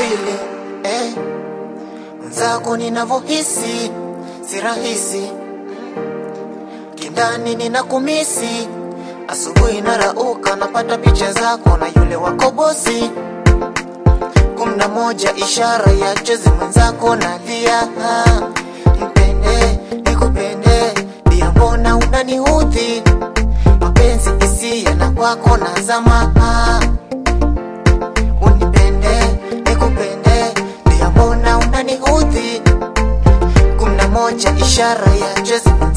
vile eh, mwenzako ninavyohisi si rahisi kindani ninakumisi asubuhi narauka napata picha zako na yule wako bosi kumi na moja ishara ya chezi mwenzako nalia mpende nikupende pia mbona unaniudhi mapenzi hisia na kwako nazama unipende nikupende pia mbona unaniudhi kumi na moja ishara ya chezi